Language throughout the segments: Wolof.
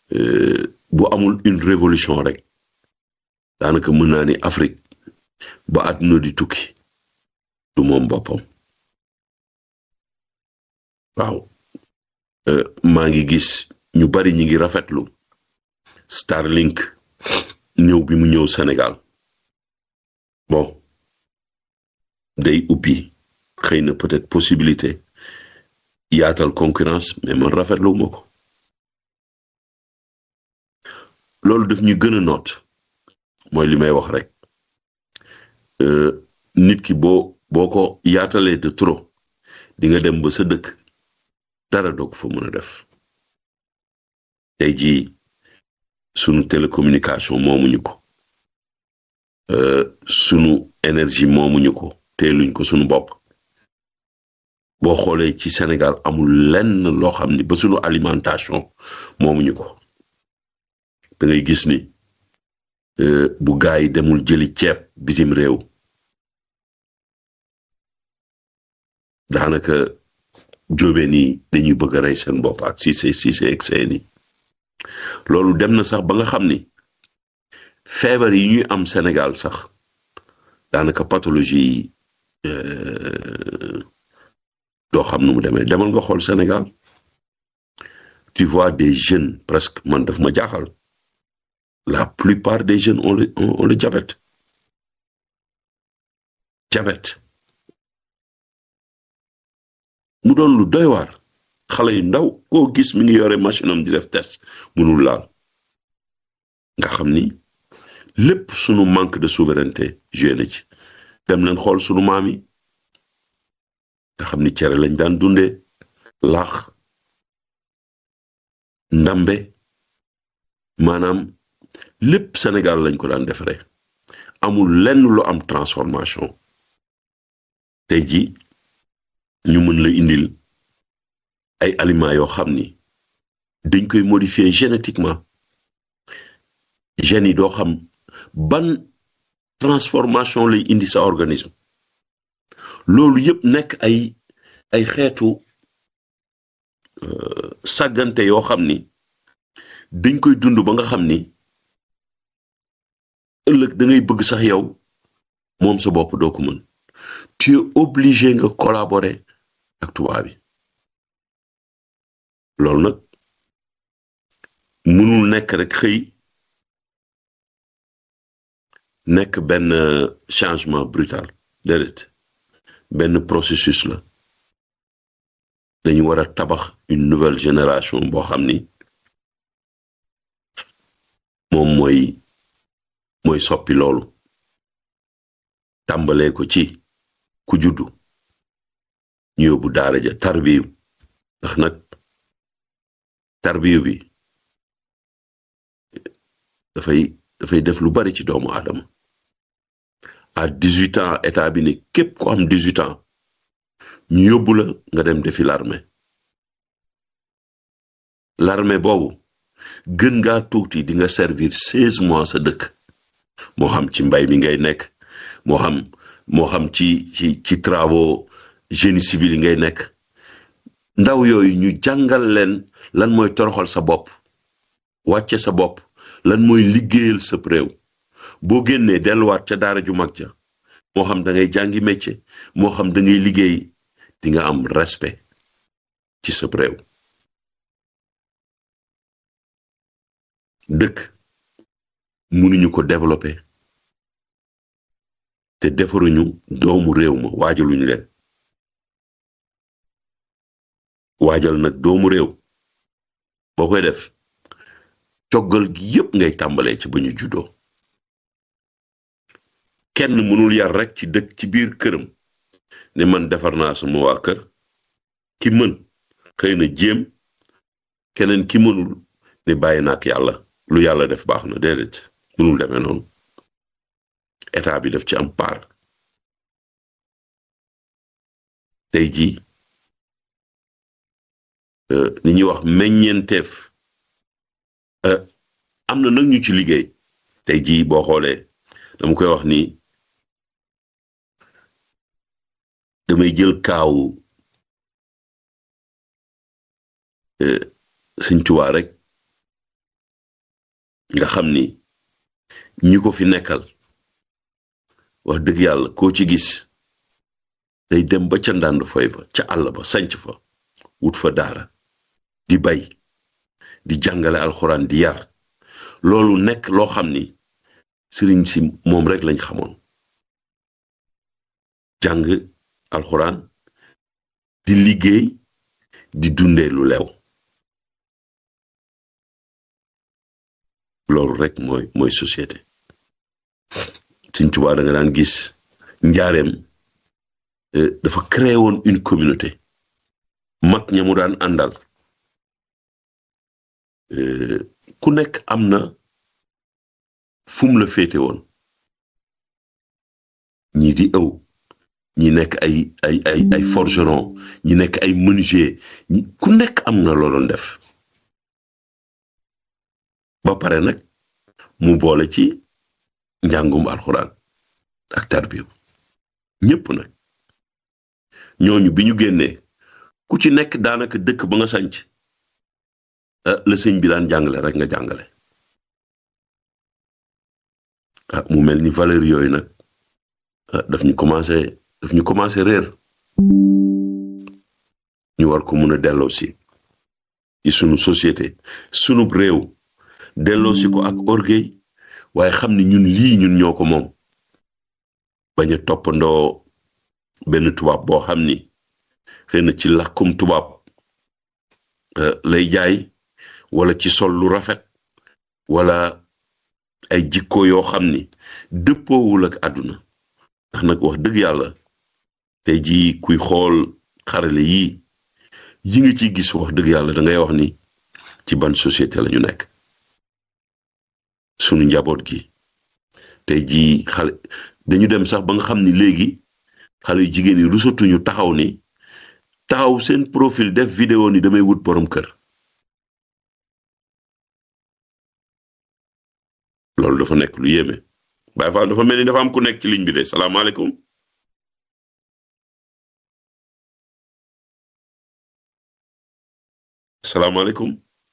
bu amul une révolution rek daanaka mën naa ni Afrique ba àdduna di tukki du moom boppam waaw maa ngi gis ñu bari ñi ngi rafetlu Starlink ñëw bi mu ñëw Sénégal bon day ubbi xëy na peut-être possibilité yaatal concurrence mais man rafetlu ma ko loolu daf ñu gën a noot mooy li may wax rek nit ki boo boo ko yaatalee de trop di nga dem ba sa dëkk dara doog fa mën a def tey jii sunu télécommunication moomuñu ko sunu énergie moomuñu ko teeluñ ko sunu bopp boo xoolee ci Sénégal amul lenn loo xam ni ba sunu alimentation moomuñu ko da ngay gis ni bu gaa yi demul jëli ceeb bitim réew daanaka jóobeen yi dañuy bëgg a rey seen bopp ak si c'est si c'est seeni loolu dem na sax ba nga xam ni feebar yi ñuy am Sénégal sax daanaka pathologie yi doo xam nu mu demee demal nga xool Sénégal tu vois des jeunes presque man daf ma jaaxal la plupart des jeunes ont le ont le diabète diabète mu doon lu doy waar xale yu ndaw koo gis mi ngi yore machine am di def test mënul laal nga xam ni lépp sunu manque de souveraineté joué na ci dem leen xool sunu maam yi nga xam ni cere lañ daan dundee laax ndambe maanaam lépp Sénégal lañ ko daan defaree amul lenn lu am transformation tey ji ñu mën la indil ay aliments yoo xam ni dañ koy modifier génétiquement gènes yi doo xam ban transformation lay indi sa organisme loolu yëpp nekk ay ay xeetu sàggante yoo xam ni dañ koy dund ba nga xam ni ëllëg da ngay bëgg sax yow moom sa bopp doo ko mën tu es obligé nga collaborer ak tubaab bi loolu nag mënul nekk rek xëy nekk benn changement brutal déedéet benn processus la dañu war a tabax une nouvelle génération boo xam ni moom mooy mooy soppi loolu tàmbalee ko ci ku juddu ñu yóbbu daara ja tarbiyu ndax nag tarbiyu bi dafay dafay def lu bari ci doomu aadama à dix-huit ans état bi ne képp ko am dix-huit ans ñu yóbbu la nga dem defi l'armée l'armée boobu gën ngaa tuuti di nga servir seize mois sa dëkk moo xam ci mbay mi ngay nekk moo xam moo xam ci ci ci travaux génie civil yi ngay nekk ndaw yooyu ñu jàngal leen lan mooy toroxal sa bopp wàcce sa bopp lan mooy liggéeyal sa réew boo génnee delluwaat ca daara ju mag ja moo xam da ngay jàngi métier moo xam da ngay liggéey di nga am respect ci sa réew dëkk mënuñu ko développer te defaruñu doomu réew ma waajaluñu leen waajal nag doomu réew boo koy def coggal gi yépp ngay tàmbalee ci ba ñu juddoo kenn mënul yar rek ci dëkk ci biir këram ne man defar naa sama waa kër ki mën xëy na jéem keneen ki mënul ne bàyyi na ak yàlla lu yàlla def baax na déedéet mënul demee noonu état bi daf ci am part tey jii li ñuy wax meññeenteef am na nag ñu ci liggéey tey jii boo xoolee dama koy wax ni damay jël kaawu sëñ Tuubaa rek nga xam ni ñi ko fi nekkal wax dëgg yàlla koo ci gis day dem ba ca ndànd foy ba ca àll ba sanc fa wut fa daara di bay di jàngale alxuraan di yar loolu nekk loo xam ni sëriñ si moom rek lañ xamoon jàng alxuraan di liggéey di dundee lu lew loolu rek mooy mooy société Sëriñ Tuubaa da nga daan gis njaareem dafa créé woon une communauté mag ña mu daan àndal ku nekk am na fu mu la féete woon ñii di ëw ñi nekk ay ay ay ay forgeron ñi nekk ay menuisier ñi ku nekk am na loo doon def ba pare nag mu boole ci njàngum alxuraan ak tarbiyu ñépp nag ñooñu bi ñu génnee ku ci nekk daanaka dëkk ba nga sanc la sëñ bi daan jàngale rek nga jàngale ah mu mel ni valeur yooyu nag daf ñu commencé daf ñu commencé réer ñu war ko mun a delloo si ci sunu société sunu réew delloo si ko ak orgueil waaye xam ni ñun lii ñun ñoo ko moom bañ a toppandoo benn tubaab boo xam ni xëy na ci làkkum tubaab lay jaay wala ci sol lu rafet wala ay jikko yoo xam ni dëppoowul ak àdduna ndax nag wax dëgg yàlla tey jii kuy xool xarale yii yi nga ciy gis wax dëgg yàlla da ngay wax ni ci ban société la ñu nekk sunu njaboot gi tey jii xale dañu dem sax ba nga xam ni léegi xale yu jigéen yi rusatuñu taxaw ni taxaw seen profil def vidéo ni damay wut borom kër loolu dafa nekk lu yéeme Baye Fall dafa mel ni dafa am ku nekk ci ligne bi de salaamaaleykum salaamaaleykum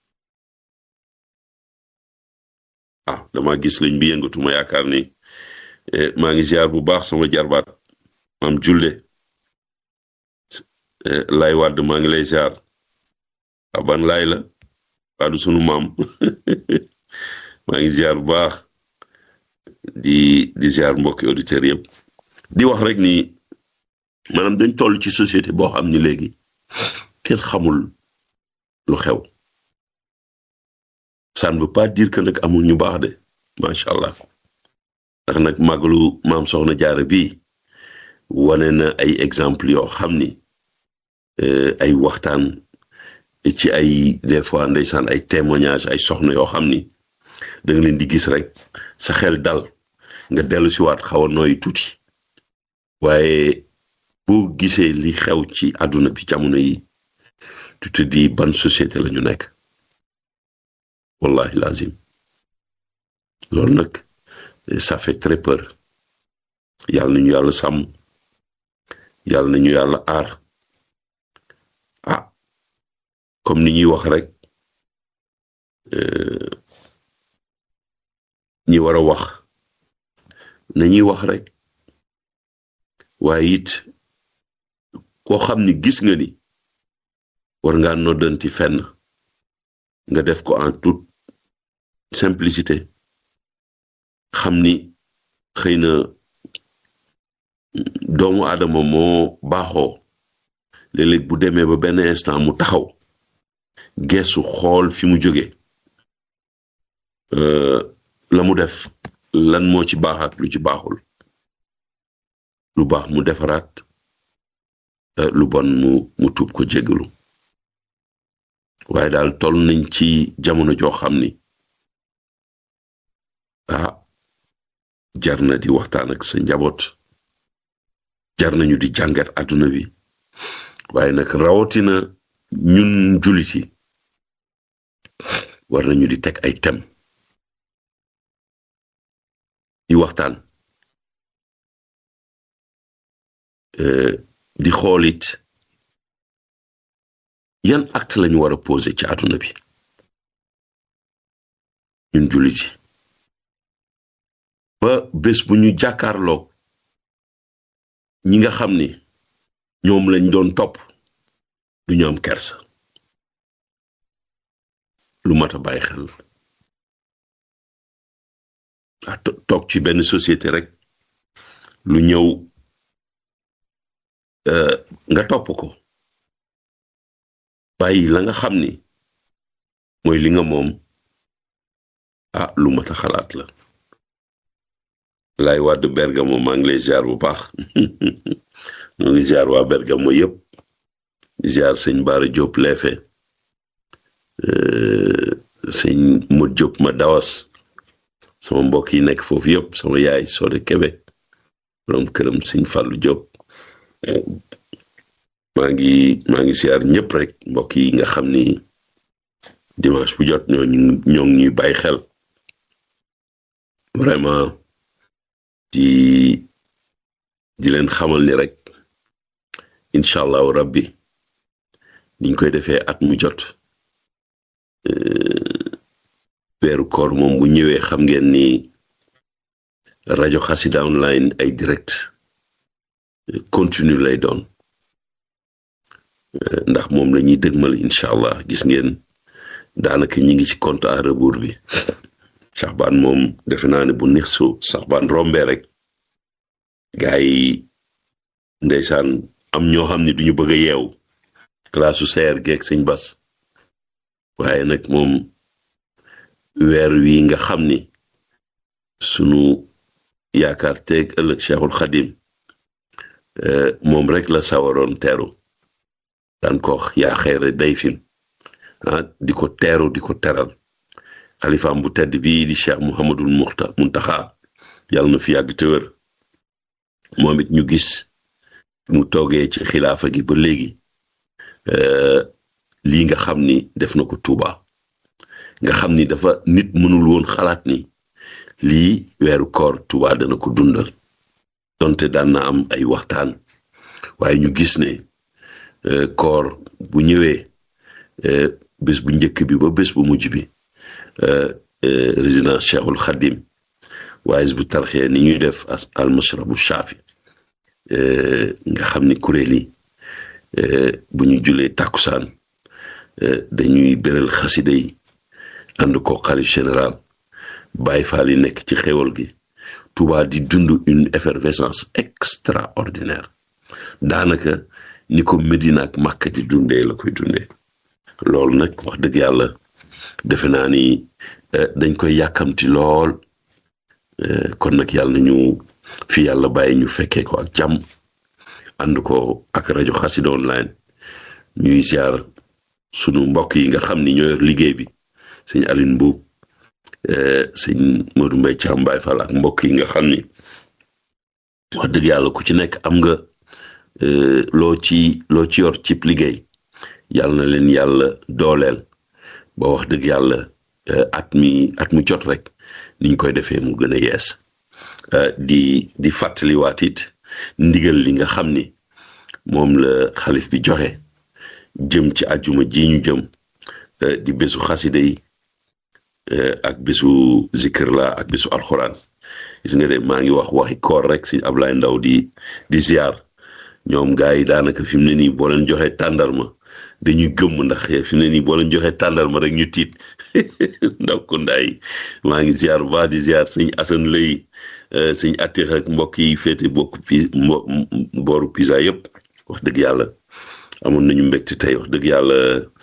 ah dama gis ligne bi yëngatu ma yaakaar ni maa ngi ziar bu baax sama jarbaat maam Julle lay wàdd maa ngi lay ziar aban laay la waadu sunu maam maa ngi ziar bu baax di di ziar mbokki auditeurs yëpp di wax rek ni maanaam dañ toll ci société boo xam ni léegi kenn xamul lu xew ça ne veut pas dire que nag amul ñu baax de macha allah ndax nag màggalu maam soxna jaara bi wane na ay exemple yoo xam ni ay waxtaan ci ay des fois ndeysaan ay témoignage ay soxna yoo xam ni da nga leen di gis rek sa xel dal nga dellu si waat xaw a nooy tuuti waaye boo gisee li xew ci àdduna bi jamono yi tu te dis ban société la ñu nekk wallahi lazim loolu nag ça fait très peur yàlla nañu yàlla sàmm yàlla nañu yàlla aar ah comme ni ñuy wax rek ñi war a wax nañuy wax rek waaye it koo xam ni gis nga ni war ngaa noddanti fenn nga def ko en toute simplicité xam ni xëy na doomu aadama moo baaxoo léeg-léeg bu demee ba benn instant mu taxaw geesu xool fi mu jóge la mu def lan moo ci baax ak lu ci baaxul lu baax mu defaraat lu bon mu mu tuub ko jéggalu waaye daal toll nañ ci jamono joo xam ni ah jar na di waxtaan ak sa njaboot jar nañu di jàngat àdduna bi waaye nag rawatina ñun jullit yi war nañu di teg ay tem di waxtaan di xoolit yan acte lañu war a poser ci àdduna bi ñun jullit yi ba bés bu ñu jàkkaarloog ñi nga xam ni ñoom lañ doon topp du ñu am kersa lu mat a bàyyi xel ah toog ci benn société rek lu ñëw nga topp ko bàyyi la nga xam ni mooy li nga moom ah lu mat a xalaat la lay wàdd Bergamo maa ngi lay ziar bu baax mu ngi ziar waa Bergamo yëpp ziar sëñ Baara Diop leefe sëñ Mod Diop ma dawas sama mbokk yi nekk foofu yëpp sama yaay Sode Kebe borom këram sëñ Fallou Diop maa ngi maa ngi ziar ñëpp rek mbokk yi nga xam ni dimanche bu jot ñoo ñoo ngi ñuy bàyyi xel vraiment di di leen xamal ni rek incha allahu rabbi niñ koy defee at mu jot weeru koor moom bu ñëwee xam ngeen ni rajo xasida online ay direct continue lay doon ndax moom la ñuy dëgmal incha allah gis ngeen daanaka ñi ngi ci compte à rebours bi saxbaan moom defe naa ne bu neex su saxbaan rombee rek gaa yi ndeysaan am ñoo xam ne duñu bëgg a yeew classe su seer geeg sëñ bas waaye nag moom weer wi nga xam ni sunu yaakaar teeg ëllëg cheikhul xadim moom rek la sawaroon teeru daan ko wax yaa xeere day fin ah di ko teeru di ko teral xalifaam bu tedd bii di cheikh muhammadul muxta muntaxa yàlla na fi yàgg te wér moom it ñu gis mu toogee ci xilaafa gi ba léegi lii nga xam ni def na ko Tuuba nga xam ni dafa nit mënul woon xalaat ni lii weeru koor Tuuba dana ko dundal donte daan na am ay waxtaan waaye ñu gis ne koor bu ñëwee bés bu njëkk bi ba bés bu mujj bi résidence Cheikhul Khadim waaye bu tarxee ni ñuy def as almashrabu shaafi nga xam ni kuréel yi bu ñu julee tàkkusaan dañuy beral xasida yi ànd ko xalif général Baay Faal yi nekk ci xéwal gi Touba di dund une effervescence extraordinaire daanaka ni ko Medina ak Màkka di dundee la koy dundee loolu nag wax dëgg yàlla defe naa ni dañ koy yàkkamti lool kon nag yàlla nañu fi yàlla bàyyi ñu fekkee ko ak jàmm ànd ko ak rajo xasida online ñuy ziar sunu mbokk yi nga xam ni ñoo yor liggéey bi sëñ Aline Mbuub sëñ Modou Mbaye Thiam Baye Fall ak mbokk yi nga xam ni wax dëgg yàlla ku ci nekk am nga loo ci loo ci yor cib liggéey yàlla na leen yàlla dooleel ba wax dëgg yàlla at mi at mu jot rek niñ koy defee mu gën a yees di di fàttaliwaat it ndigal li nga xam ni moom la xalif bi joxe jëm ci àjjuma ji ñu jëm di bésu xasida yi ak bésu zikr la ak bésu alxuraan gis nga de maa ngi wax waxi koor rek si Ablaye Ndaw di di ziar ñoom gars yi daanaka fi mu ne nii boo leen joxe tàndarma dañuy gëmm ndax fi mu ne nii boo leen joxe tàndarma rek ñu tiit ndaw ko ndaay maa ngi ziar bu baax di ziar sëñ Asan lay sëñ attix ak mbokk yi féete bokk pi booru pisa yëpp wax dëgg yàlla amoon nañu mbégte tey wax dëgg yàlla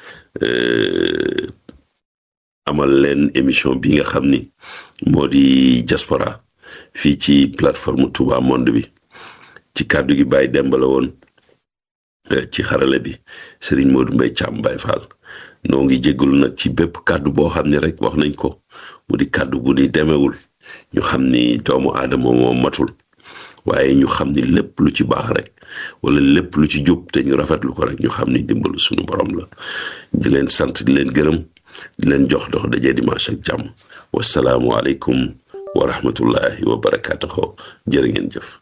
amal leen émission bi nga xam ni moo di diaspora fii ci plateforme Touba Monde bi ci kàddu gi Baye Demba la woon ci xarale bi Serigne Modou Mbaye Thiam Baye Fall noo ngi jégalu nag ci bépp kàddu boo xam ne rek wax nañ ko mu di kàddu bu ni demewul ñu xam ni doomu aadama moo matul waaye ñu xam ni lépp lu ci baax rek wala lépp lu ci jub te ñu rafetlu ko rek ñu xam ni dimbalu suñu borom la di leen sant di leen gërëm di leen jox dox daje dimanche ak jàmm wasalaamualeykum wa rahmatullahi wa barakaatuhu jërë ngeen jëf